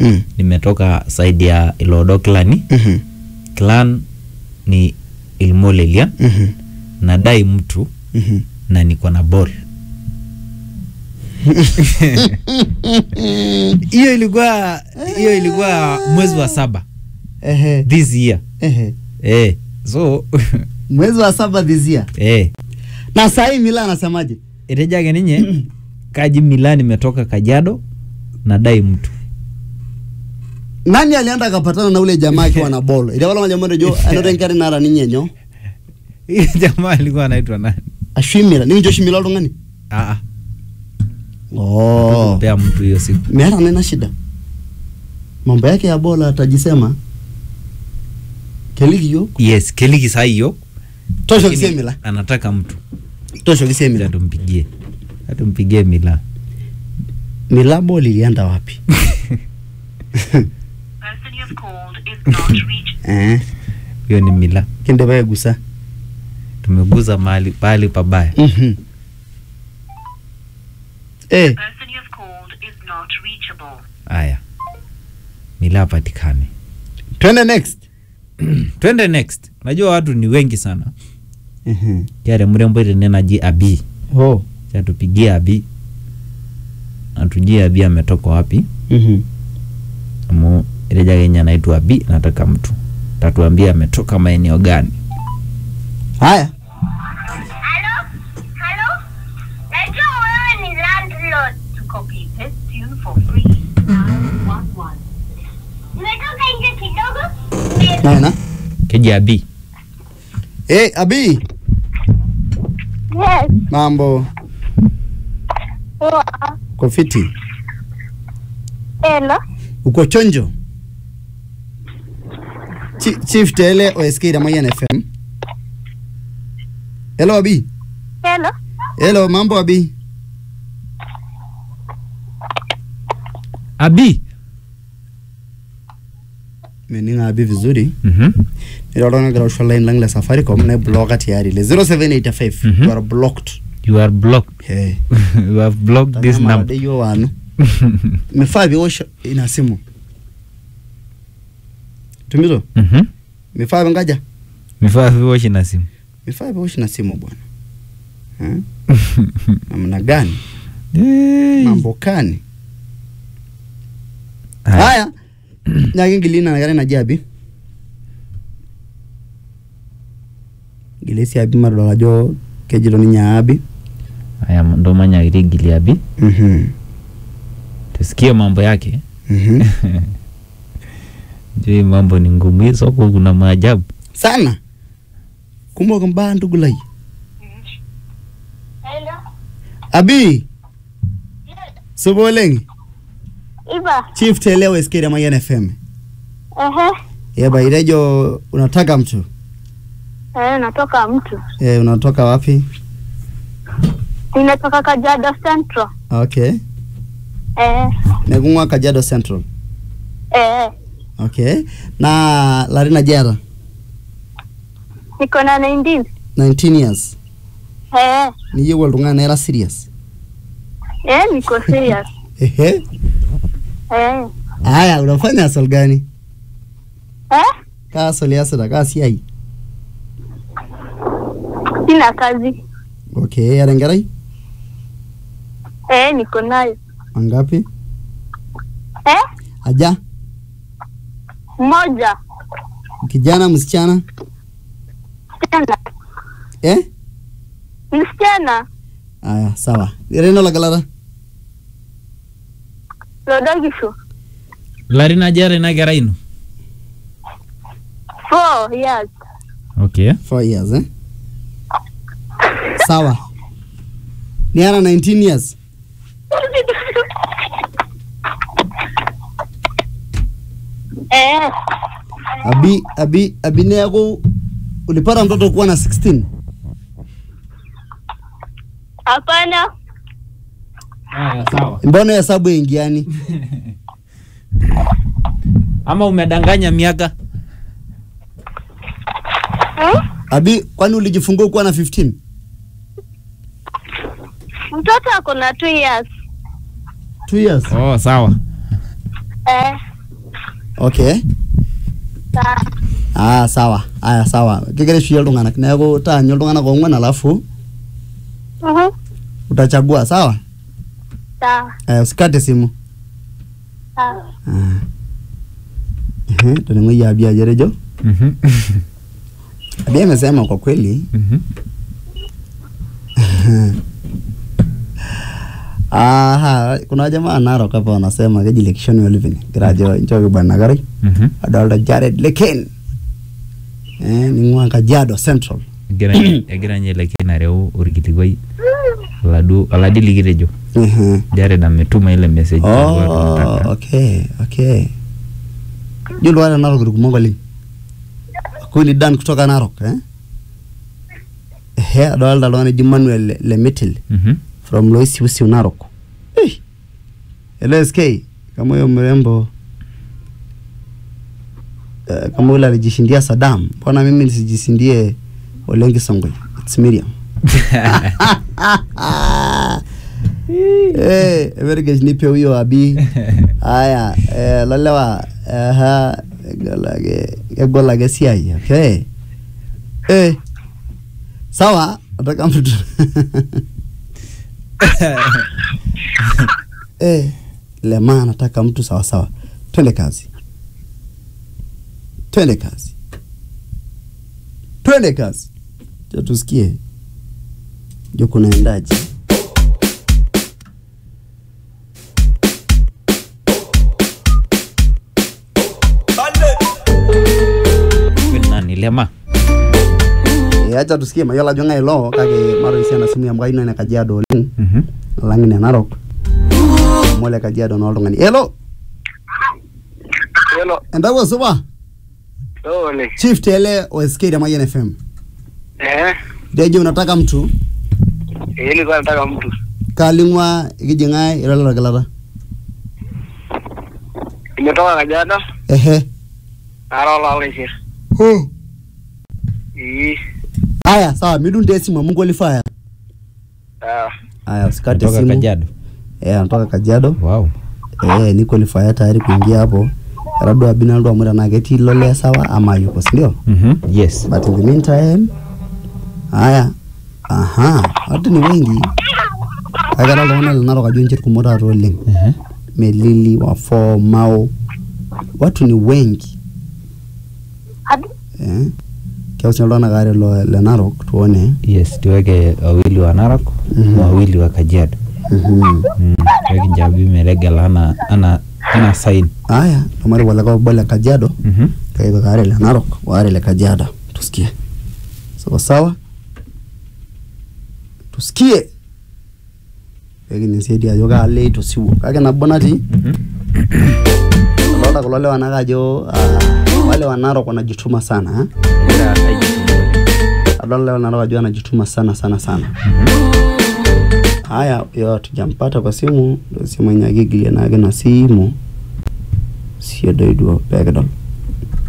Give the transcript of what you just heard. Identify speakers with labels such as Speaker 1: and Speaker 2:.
Speaker 1: Mm.
Speaker 2: nimetoka saidi ya ilodo klani
Speaker 1: Mhm.
Speaker 2: clan ni ilmolelia
Speaker 1: Mhm.
Speaker 2: nadai mtu
Speaker 1: Mhm.
Speaker 2: na niko na ball hiyo ilikuwa hiyo ilikuwa mwezi wa saba
Speaker 1: Ehe.
Speaker 2: this year
Speaker 1: Ehe.
Speaker 2: eh so
Speaker 1: mwezi wa saba this year
Speaker 2: eh
Speaker 1: na sahii mila anasemaje
Speaker 2: itejake ninye kaji Milan imetoka Kajado nadai mtu
Speaker 1: nani alienda akapatana na ule jamaa akiwa na bolo iliwala majamondo jo anotenkari nara ninyenyo
Speaker 2: hiyo jamaa alikuwa anaitwa nani
Speaker 1: ashwimira ninjo shimila oltung'ani
Speaker 2: ah ah
Speaker 1: oh.
Speaker 2: kupea mtu hiyo siku
Speaker 1: meeta nena shida mambo yake ya bola atajisema keliki yo
Speaker 2: yes keliki saa hiyo
Speaker 1: tosho
Speaker 2: lakini
Speaker 1: kisemila
Speaker 2: anataka mtu
Speaker 1: tosho kisemila
Speaker 2: atumpigie atumpigie Milan
Speaker 1: mila bol ilienda wapi
Speaker 3: person you have called is not reachable.
Speaker 1: eh,
Speaker 2: hiyo ni Milan
Speaker 1: kinde baegusa
Speaker 2: tumeguza mahali pahali pabaya
Speaker 1: Mhm. eh,
Speaker 3: person you have called is not reachable.
Speaker 2: haya Milan apatikane
Speaker 1: twende next
Speaker 2: twende next unajua watu ni wengi sana
Speaker 1: Mhm.
Speaker 2: kiare mrembo itenenaji abi
Speaker 1: oh.
Speaker 2: chatupigie abi atujie abi ametoka wapi
Speaker 1: Mhm.
Speaker 2: amu ileja kenye anaitwa abi nataka mtu tatuambia ametoka maeneo gani
Speaker 1: haya
Speaker 3: Hello? Hello? Najua wewe ni landlord. To copy this tune for free. Dial one one. Nimetoka nje kidogo.
Speaker 1: naena
Speaker 2: keji abi
Speaker 1: eh, abi
Speaker 3: Yes.
Speaker 1: mambo uko fiti
Speaker 3: Hello?
Speaker 1: uko chonjo Chi- chief tele osk ramoyan fm hello abi
Speaker 3: Hello?
Speaker 1: hello mambo abi
Speaker 2: abi
Speaker 1: meninga abi vizuri
Speaker 2: mm-hmm.
Speaker 1: nilolongira usho line lang le safaricom ne bloka tayari le 0785
Speaker 2: Mhm.
Speaker 1: you are blocked
Speaker 2: you are blocked
Speaker 1: hey.
Speaker 2: you have blocked this
Speaker 1: Tazama
Speaker 2: number
Speaker 1: radio wanu mefaa viosho ina simu tumito
Speaker 2: mm-hmm.
Speaker 1: mefaa vingaja
Speaker 2: mifaa viwoshi na simu
Speaker 1: mefaa viosho na simu bwana Eh? namna gani
Speaker 2: Hey.
Speaker 1: mambo kani
Speaker 2: Haya.
Speaker 1: haya nyakingilina nakare naji abi gilesi abi madol ajo kejito ninye abi
Speaker 2: haya ndo manyakirigili abi
Speaker 1: Mhm.
Speaker 2: tusikie mambo yake
Speaker 1: Mhm.
Speaker 2: juu hii mambo ni ngumu hii soko kuna maajabu
Speaker 1: sana kumok mbaa ndugulai
Speaker 3: Hello?
Speaker 1: abi supa oleng
Speaker 3: Iva.
Speaker 1: chief telewa skere mayan fm
Speaker 3: Ehe.
Speaker 1: yeba irejo unataka mtu
Speaker 3: Eh, natoka mtu.
Speaker 1: e, unatoka wapi
Speaker 3: Ninatoka Kajiado Central.
Speaker 1: okay
Speaker 3: Eh.
Speaker 1: nekung'ua kajiado central
Speaker 3: Eh.
Speaker 1: okay na larin ajara
Speaker 3: Niko na 19.
Speaker 1: 19 years
Speaker 3: Eh.
Speaker 1: niyieu oltung'ani naira serious
Speaker 3: Eh, niko serious.
Speaker 1: ehe
Speaker 3: Eh.
Speaker 1: aya unafanya asol gani
Speaker 3: Eh?
Speaker 1: kaa asol iasita kaa siai
Speaker 3: Sina kazi.
Speaker 1: okay era enkerai
Speaker 3: Eh, niko nayo.
Speaker 1: mangapi
Speaker 3: Eh?
Speaker 1: aja
Speaker 3: Moja.
Speaker 1: kijana msichana
Speaker 3: Msichana.
Speaker 1: eh
Speaker 3: Msichana.
Speaker 1: aya sawa reno lagalata
Speaker 3: Lodogisho.
Speaker 2: larin ajara ina kerai ino
Speaker 3: Four years.
Speaker 2: okay
Speaker 1: four years eh sawa niara 19 years
Speaker 3: Eh.
Speaker 1: abi abi abi neaku ulipata mtoto kuwa na 16
Speaker 3: Hapana.
Speaker 2: haya sawa
Speaker 1: mbona hesabu ingiani
Speaker 2: ama umedanganya miaka
Speaker 3: Hmm?
Speaker 1: abi kwani ulijifungua kuwa na 15
Speaker 3: Mtoto ako na two years.
Speaker 1: 2 years
Speaker 2: oh sawa
Speaker 3: Eh.
Speaker 1: okay
Speaker 3: Sawa.
Speaker 1: ah sawa aya sawa kigira aishuie iltung'anak neeku taanyu iltung'anak oong'uan alafu
Speaker 3: Mhm.
Speaker 1: utachagua sawa
Speaker 3: Sawa.
Speaker 1: aya usikate simu
Speaker 3: Sawa.
Speaker 1: ah. Ehe, toning'oyie abi ajo etejo
Speaker 2: Mhm.
Speaker 1: abi amesema kwa kweli
Speaker 2: Mhm.
Speaker 1: Aha, kuna jamaa Narok hapa wanasema keji lekishoni oliving gira ajo nchooki bwana Karai
Speaker 2: Mhm.
Speaker 1: adolta Jared Leken eh, ning'ua Kajiado Central
Speaker 2: egira egira ninye Leken areu orkilikuai oladuo oladi likitejo
Speaker 1: Ehe.
Speaker 2: Jared ametuma ile message alikuwa
Speaker 1: Oh,
Speaker 2: tunataka.
Speaker 1: okay, okay. Julu wale Narok irkumok oleng. Huyu ni Dan kutoka Narok eh? Ehe, adolta oltung'ani oji Manuel Le- Lemitil
Speaker 2: Mhm.
Speaker 1: from Loisiusiu Narok. Eh. Hello SK, kama huyo mrembo eh, kama yule alijishindia Saddam, mbona mimi nisijishindie Ole Kisongwe? It's Miriam. Eh, evergesh nipe huyo abi. Haya, eh, lalewa aha egol ake egol ake siai, okay? Eh. Sawa, nataka mtu eh, lema nataka mtu sawa sawa. Twende kazi. Twende kazi. Twende kazi. Cha tusikie. Jo kunaendaje?
Speaker 2: Huyu ni nani lema
Speaker 1: Eh, acha tusikie mayiolo ajo ng'ae ilo kake maro esiana simu amu kayieu nene Kajiado oleng
Speaker 2: Mhm.
Speaker 1: alang ine Narok amu ole Kajiado naa oltung'ani. Hello,
Speaker 4: Hello.
Speaker 1: entawuo supa?
Speaker 4: Ole.
Speaker 1: Chief Tele o SK ya Mayian FM.
Speaker 4: Eh.
Speaker 1: Dejo unataka mtu
Speaker 4: Eh, nilikuwa nataka mtu.
Speaker 1: kaling'wa ikijing'ae irolero kilata.
Speaker 4: Nimetoka Kajiado,
Speaker 1: Ehe.
Speaker 4: nara olaulishir.
Speaker 1: Oh.
Speaker 4: Ii.
Speaker 1: Haya, sawa, midunde esimu amu qualifier.
Speaker 4: Sawa.
Speaker 1: Haya, usikate
Speaker 2: Kutoka
Speaker 1: simu.
Speaker 2: Kajiado
Speaker 1: Eh, anatoka Kajiado.
Speaker 2: wow
Speaker 1: Eh, ni qualifier tayari kuingia hapo. Labda Binaldo amu tenaa ketii lole sawa ama yuko, si ndio?
Speaker 2: Mhm. yes
Speaker 1: But in the meantime, haya, aha, watu ni wengi. Akara iltung'anak le Narok ajo nche irkumok taata oleng.
Speaker 2: Mhm.
Speaker 1: Melili, Wafo, Mao, watu ni wengi
Speaker 3: Hadi.
Speaker 1: eh. Keus iltung'anak aare lo- le Narok tuone.
Speaker 2: yes tuweke wawili wa Narok
Speaker 1: Mhm.
Speaker 2: wawili wa Kajiado
Speaker 1: Mhm.
Speaker 2: Mm, tuweke Njabi metegela ana ana ana sign
Speaker 1: Haya, lomari waleka obo le Kajiado
Speaker 2: Mhm.
Speaker 1: kaipik aare le Narok waare le Kajiado. Tusikie. Sawa sawa. Tusikie. Pekinisaidia ajo kaalo itosiwuo kake nabo natii
Speaker 2: Mhm.
Speaker 1: adolta kulo lewa nake ajo ah, wale wa Narok wanajituma sana eh?
Speaker 2: Egira aijituma.
Speaker 1: adolta lewa Narok ajo wanajituma sana sana sana haya yo tujampata kwa simu ndo simu yenye akigilia nake na simu sio doiduo pekidol